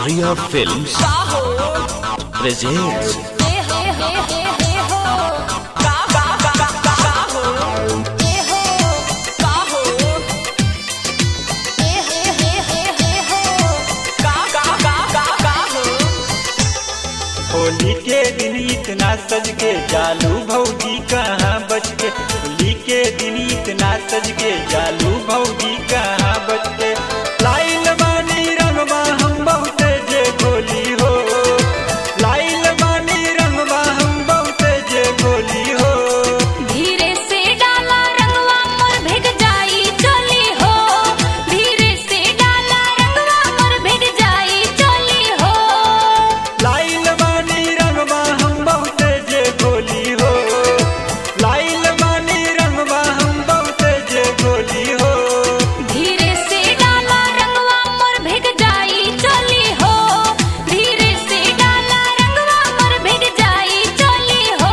Arya Films presents Holi के दिन इतना सज के जालू भौजी कहाँ बच के होली के दिन इतना सज के जालू भौजी कहाँ बच के लाइल बानी रंगवा हम बहुते जे गोली हो लाइल बानी रंगवा हम बहुते जे गोली हो धीरे से डाला रंगवा मोर भिग जाई चली हो धीरे से डाला रंगवा मोर भिग जाई चली हो लाइल बानी रंगवा हम बहुते जे गोली हो लाइल बानी रंगवा हम बहुते जे गोली हो धीरे से डाला रंगवा मोर भिग जाई चली हो धीरे से डाला रंगवा मोर भिग जाई चली हो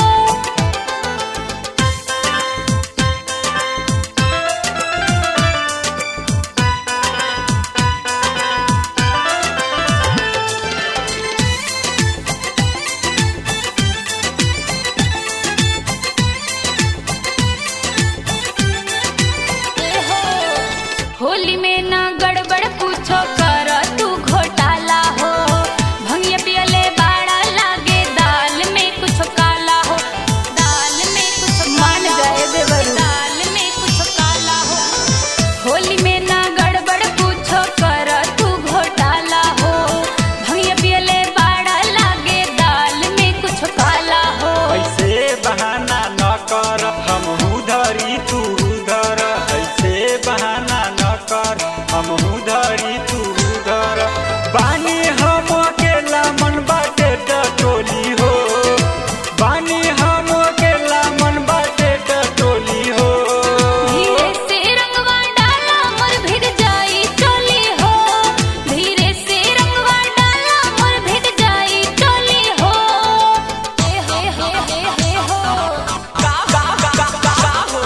होली में ना गड़बड़ पूछो कर तू घोटाला हो भंगिया पियले बाड़ा लागे दाल में कुछ काला हो दाल में कुछ मान जाए देवरू दाल में कुछ काला हो होली में ना गड़बड़ पूछो कर तू घोटाला हो भंगिया पियले बाड़ा लागे दाल में कुछ काला हो ऐसे बहाना न कर हम धरी तू धर ऐसे बहाना न कर हम धरी तू धर बानी हम अकेला मन बाटे टोली हो बानी हम अकेला मन बाटे टोली हो धीरे से रंगवा डाला मोर भिग जाई चोली हो धीरे से रंगवा डाला मोर भिग जाई चोली हो हे हे हे हे हे हो का का का का का हो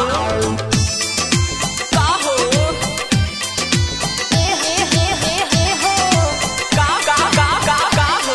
का हो हे हे हे हे हे हो का का का का का हो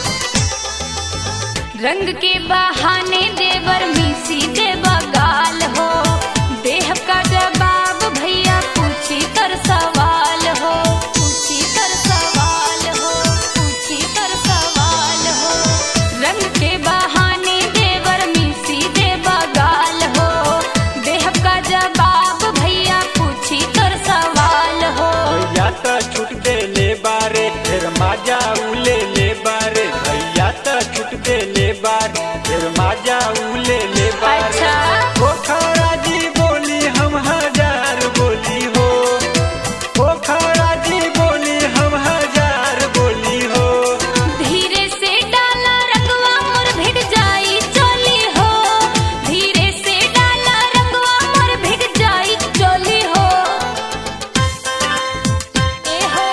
रंग के बहाने देवर मिसी देवा गाल हो देह का जवाब भैया पूछी कर सवाल हो पूछी कर सवाल हो पूछी कर सवाल हो रंग के बहाने देवर मिसी देवा गाल हो देह का जवाब भैया पूछी कर सवाल हो भैया तो छूट दे ले बारे फिर माजा उले ले बारे भैया तो छूट दे ले बारे फिर माजा उले ले बारे अच्छा। पोखरा जी बोली हम हजार बोली हो पोखरा जी बोली हम हजार बोली हो धीरे से डाला रंगवा मोर भिग जाई चोली हो धीरे से डाला रंगवा मोर भिग जाई चोली हो ए हो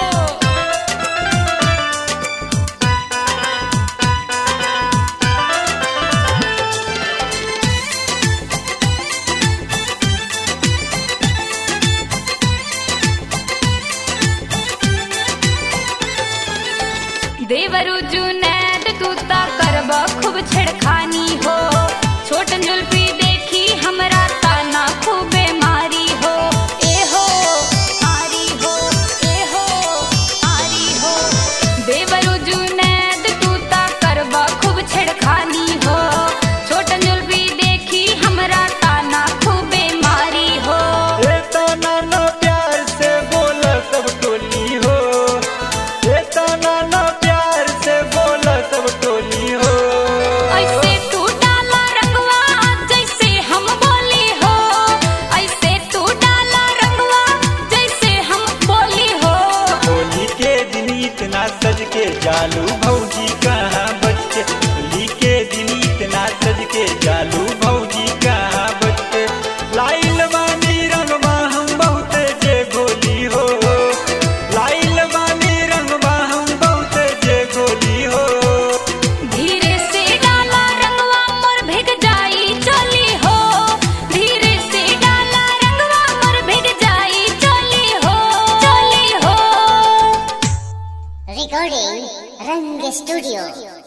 देवरु जुनैद तू ता करब खूब छेड़खानी हो छोट जुल्फी देखी हमरा ताना खूबे मारी हो ए हो आरी हो ए हो आरी हो देवरु जुनैद तू ता करब खूब छेड़खानी हो छोट जुल्फी देखी हमरा ताना खूबे मारी हो ए तो नाना प्यार से बोल सब टोली हो ए तो नाना प्यार से बोल सब टोली हो ऐसे तू डाला रंगवा जैसे हम बोली हो ऐसे तू डाला रंगवा जैसे हम बोली हो होली के दिन इतना सज के जालू भौजी कहाँ बच्चे होली के दिन इतना सज के जालू भौजी कहाँ बच्चे लाइल बानी रंगवा हम बहुते जे गोली हो लाइल बानी रंगवा हम बहुते जे गोली हो धीरे से डाला रंगवा मोर भिग जाई चली हो धीरे से डाला रंगवा मोर भिग जाई चली हो चली हो Recording Rang Studio.